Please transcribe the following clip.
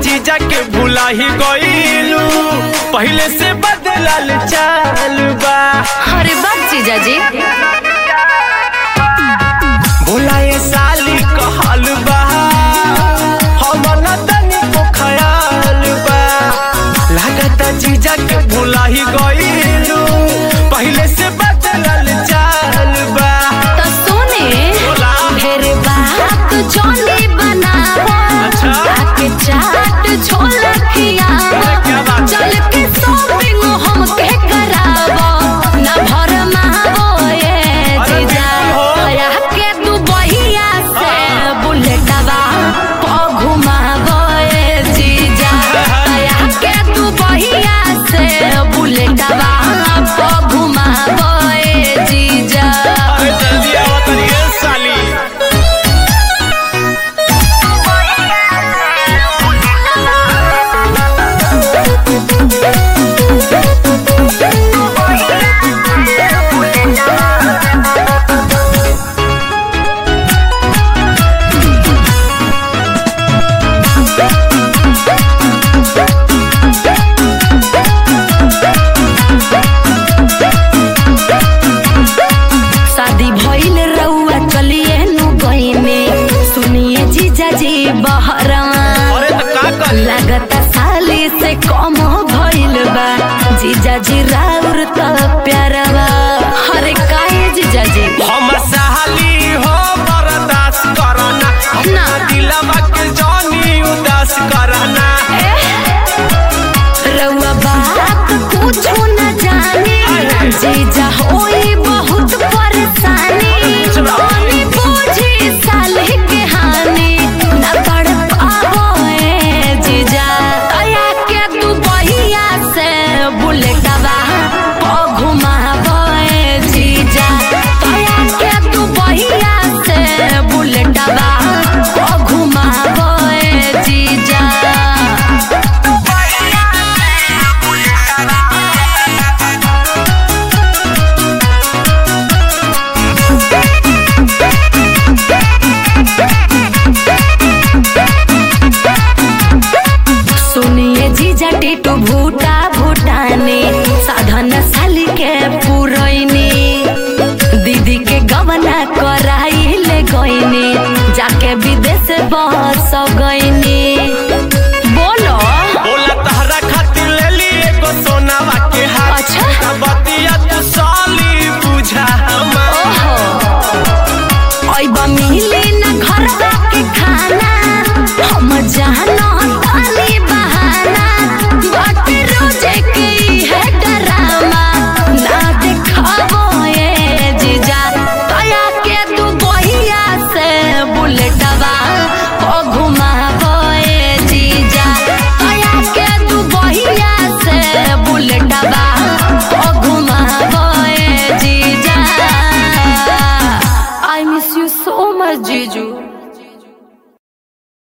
जीजा के भुला ही गईलू पहले से बदलल चाल बा अरे बात जीजा जी भोला ये साली कहल बा हम न तनी को ख्याल बा लागत जीजा के भुला ही गईलू पहले से बदलल चाल बा तो सुने बोला। ढेर बात जोनी बनावो अच्छा। आके चाट छोला खियावो क्या बात है? चल के शॉपिंग हम के करावो ना भर मावो ये अरे जीजा बिल्कुल हो। तोरा के दुबहिया से बुलेटवा प घुमावो ये जीजा तोरा के दुबहिया से बुलेटवा प घुमावो ये जीजा अरे जल्दी आओ तनिए साली शादी भइल रउआ चलिए नु गइने सुनिए जीजा जी बहरवा अरे तो का कर लागता साली से कम भइल बा जीजा जी राउर त प्यारवा अरे काहे जीजा जी हम साली हो बर्दाश्त करना अपना दिलवा के जानी उदास करना रउआ बात कुछो न जाने जीजा होई बहुत परेशानी पानी बूझी साली के हानि न पड़ पावो ए जीजा तया के तू बहिया से बुलेटवा प घुमावो ए जीजा तया के तू बहिया से बुलेटवा प घुमावो ए जीजा सुनिए जीजा टिटू भूटा भूटाने साधन साली के पुरैनी दीदी के गवना कराई ले गईनी जाके विदेश